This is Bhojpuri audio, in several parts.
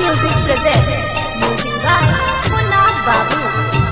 Music presents music by Munna Babu.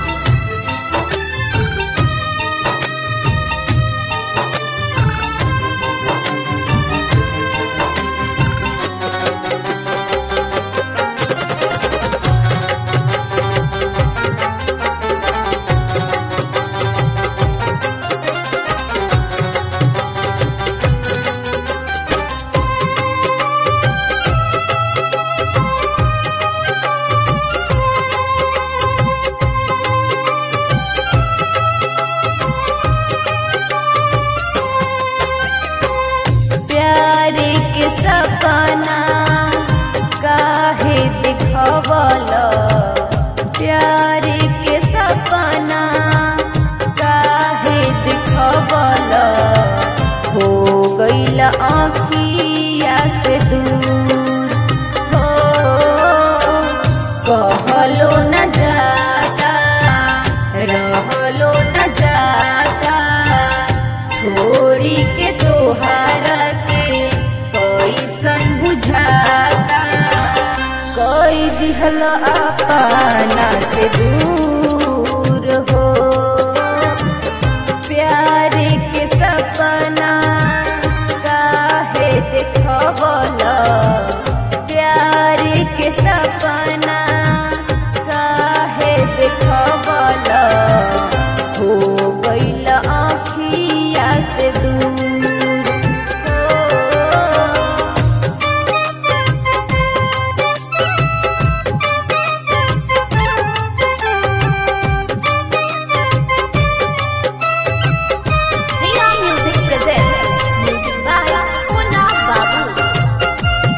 प्यारे के सपना काहे दिखवल प्यारे के सपना काहे दिखवल हो गईल आँखिया से दूर हो कहलो न जाता रहलो न जाता छोड़ी के तोहारा के कैसन बुझाता कोई दिहल अपना से दूर हो प्यार के सपना काहे देखबल प्यार के सपना काहे देखबल हो गईल आँखिया से दूर हो Riha Music presents music by Munna Babu.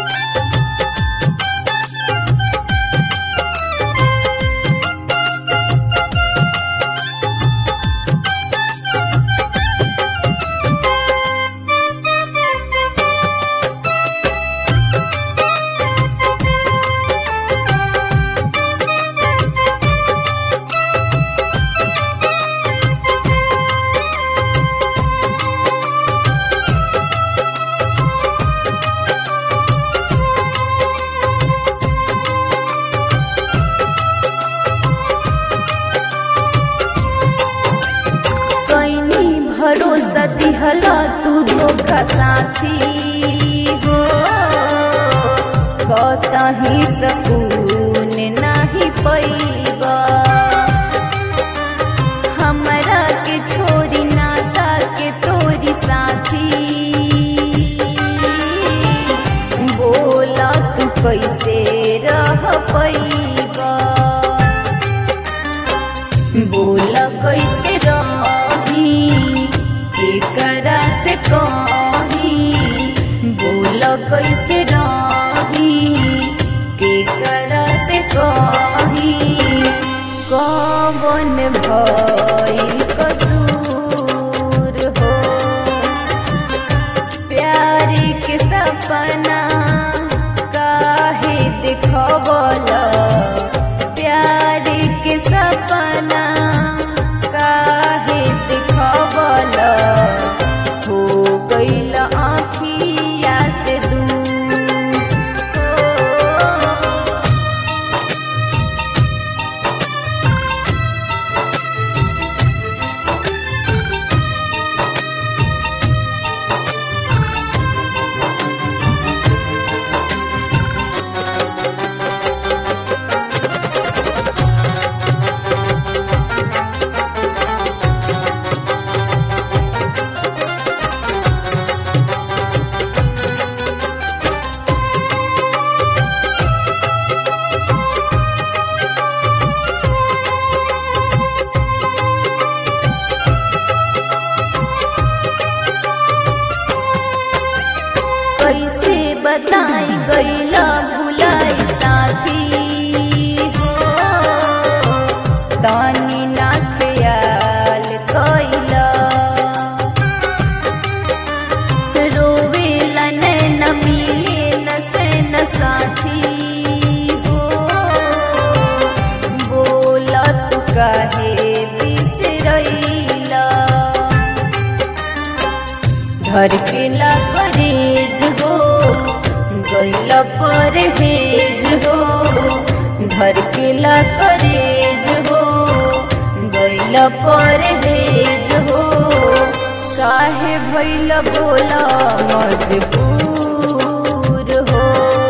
कैनी भरोसा दिहला तू धोखा साथी हो कतही सकून नाही पैबा हमरा के छोरी नाता के तोरी साथी बोला तू कैसे रह पैबा बोल कैसे रही केकरा से कही बोल कैसे रही केकरा से कही कौन भइल कसूर हो प्यार के सपना काहे देखबल प्यार के सपना काहे देखबल हो गईल आँखिया से दूर हो कैसे बताई गईला भुलाई साथी हो तानी ना ख्याल कैला रोवेला नैन मिले न चैन साथी हो बोला तू काहे बिसरैला धर के ला करेज हो गैल पर हेज हो धर के ला करेज हो गैल पर हेज हो काहे भैल बोला मजबूर हो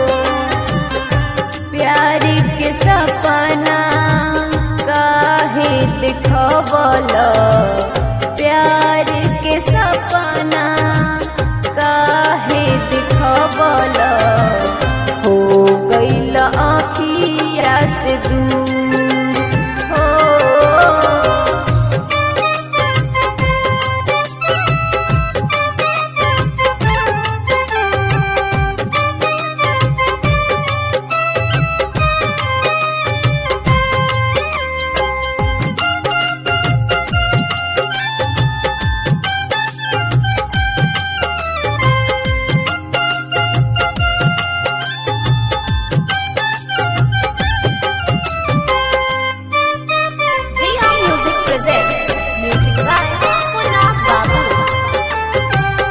प्यार के सपना काहे दिखबल प्यार के सपना काहे दिखबल हो गइल आखिया से दूर हो Riha Music presents music by Punna Babu.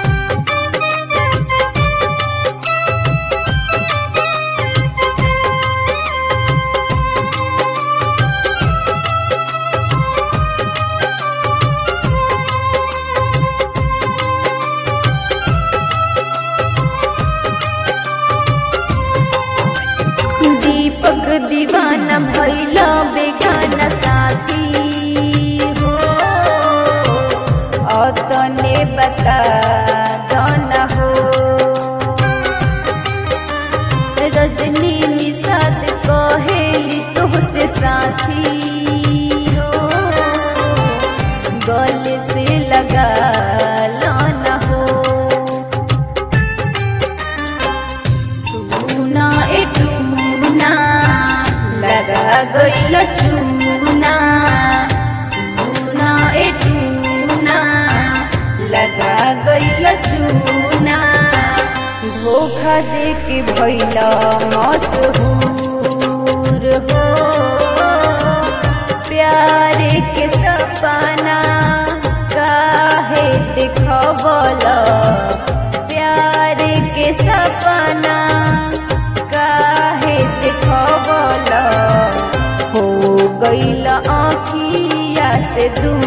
दीपक दीवाना भैला बेगाना साथी हो अतने बता दाना हो रजनी निषाद कहेली तुहसे साथी हो गल से लगा लाना हो सुना ए टूना लगा गइल चूना सुना ए टूना लगा गइल चूना धोखा दे के भइल मशहूर हो प्यार के सपना काहे दिखबल प्यार के सपना काहे दिखबल हो गइल आँखिया से दूर